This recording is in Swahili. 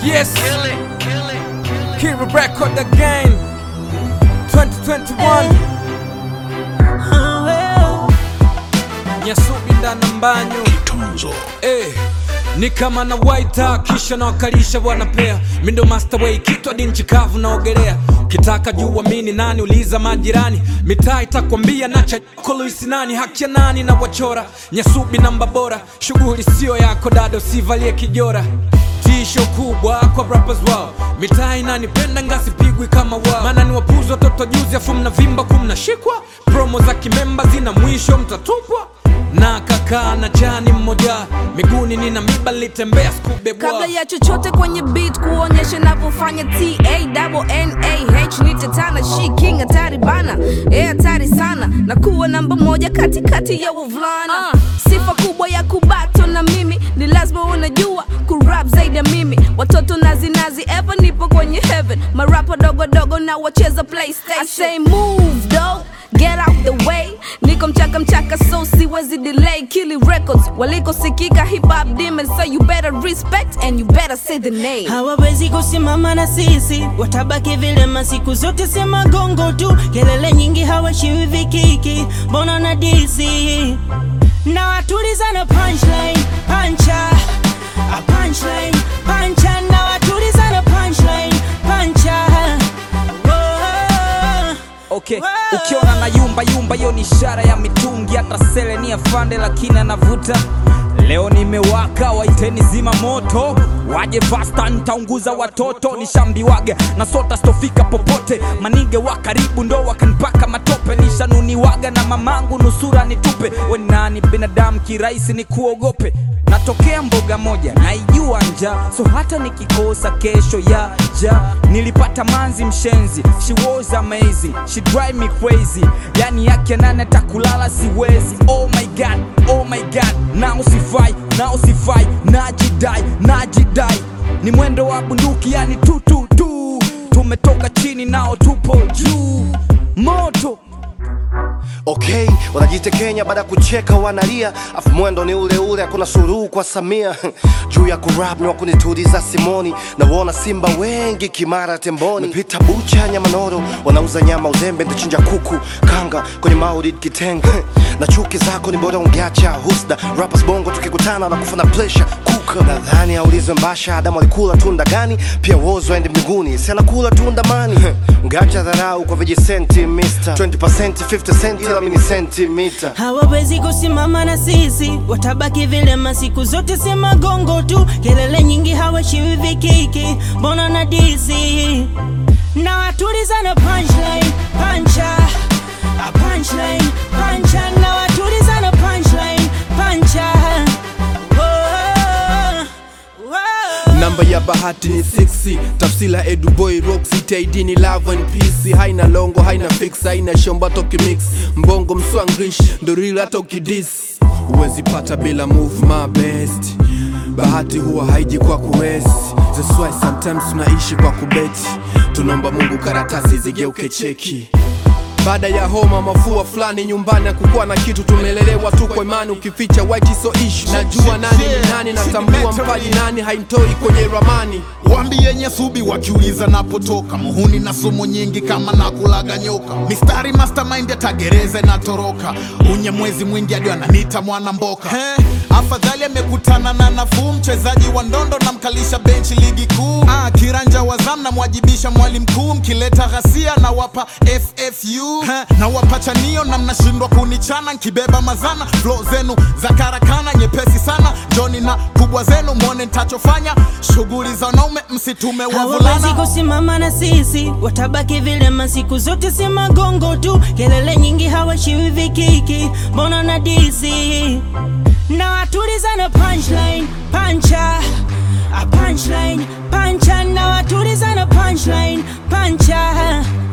Yes, Kira record again. 2021 Nyasubi ndana mbanyu eh, ni kama na waita kisha na wakalisha wanapea mindo master way kitwa dinchi kavu naogelea kitaka juu amini nani uliza majirani mitaa itakwambia nacha koloisi nani haki ya nani na wachora nyasubi namba bora shughuli sio yako dado sivalie kijora tisho kubwa kwa rappers wao mitaa inanipenda ngasipigwi kama wao maana ni wapuzi watoto juzi afu mnavimba kumnashikwa promo za kimemba zina mwisho mtatupwa na kakaa na jani mmoja miguuni nina miba litembea skubebwa kabla ya chochote kwenye beat kuonyesha navyofanya ta ni tetana shi king hatari bana e hatari sana na kuwa namba moja katikati ya wavulana uh, sifa kubwa ya kubato na mimi ni lazima unajua kurap zaidi ya mimi watoto nazinazi ever nipo kwenye heaven marapa dogo dogo na wacheza playstation I say move dog get out the way niko mchaka mchaka so siwezi delay kili records walikosikika hip hop demons so you better respect and you better say the name hawawezi kusimama na sisi, watabaki vilema siku zote, sema gongo tu, kelele nyingi hawashiwi vikiki, mbona na disi na watuliza na punchline, pancha a punchline, pancha na watuliza na punchline, pancha Whoa. Okay, ukiona na yumba yumba, hiyo ni ishara ya mitungi. Hata sele ni afande, lakini anavuta. Leo nimewaka, waiteni zima moto, waje fasta, nitaunguza watoto. Nishambiwaga na sota stofika popote, manige wa karibu ndo wakanipaka matope. Nishanuniwaga na mamangu nusura nitupe. We nani binadamu kirahisi ni kuogope natokea mboga moja naijua nja so hata nikikosa kesho ya ja nilipata manzi mshenzi she was amazing she drive me crazy yani yake nane takulala siwezi oh my god oh my god nao sifai nao sifai najidai najidai ni mwendo wa bunduki yani tu tu tu tumetoka chini nao tupo juu moto okay wanajitekenya baada ya kucheka wanalia afu mwendo ni ule ule hakuna suruhu kwa samia juu ya kurap ni wakunituliza simoni nawona simba wengi kimara temboni pita bucha nyamanoro wanauza nyama uzembe ndichinja kuku kanga kwenye maulid kitenge na chuki zako ni bora ungeacha husda rappers bongo tukikutana na kufa na pressure kuka nadhani aulizwe mbasha adamu alikula tunda gani pia wozo aende mbinguni si anakula tunda mani ungeacha dharau kwa vijisenti mister 20% 50 cent ila mini sentimita hawawezi kusimama na sisi, watabaki vilema siku zote, sema gongo tu, kelele nyingi hawashiwi vikiki, mbona na disi na watuliza na punchline, pancha a punchline, pancha na watuliza na punchline, pancha Whoa, whoa. namba ya bahati ni 6 tafsila eduboy roxy tid ni love and peace haina longo haina fix haina shomba toki mix mbongo mswanglish ndo real hata ukidis huwezi pata bila move my best bahati huwa haiji kwa kuwest That's why sometimes tunaishi kwa kubeti tunaomba mungu karatasi zigeuke cheki baada ya homa mafua fulani nyumbani akukuwa na kitu tumelelewa tu kwa imani ukificha white so issue najua nani ni nani natambua mpaji nani haintoi kwenye ramani Wambie Nyasubi wakiuliza napotoka, muhuni na sumu nyingi kama nakulaga nyoka, mistari mastermind atagereza natoroka, unye mwezi mwingi hadi ananiita mwana mboka. He, afadhali amekutana na nafuu, mchezaji wa ndondo na mkalisha benchi ligi kuu. Ah, kiranja wa zam namwajibisha mwalimu mkuu, mkileta ghasia na wapa FFU He, na wapa chanio na mnashindwa kunichana, nkibeba mazana flow zenu za karakana nyepesi sana, joni na kubwa zenu mwone ntachofanya, shughuli za wanaume msitume hawawezi wavulana kusimama na sisi, watabaki vilema siku zote, si magongo tu, kelele nyingi hawashiwi vikiki, mbona na disi na watuliza na punchline, pancha a punchline, pancha na watuliza na punchline, pancha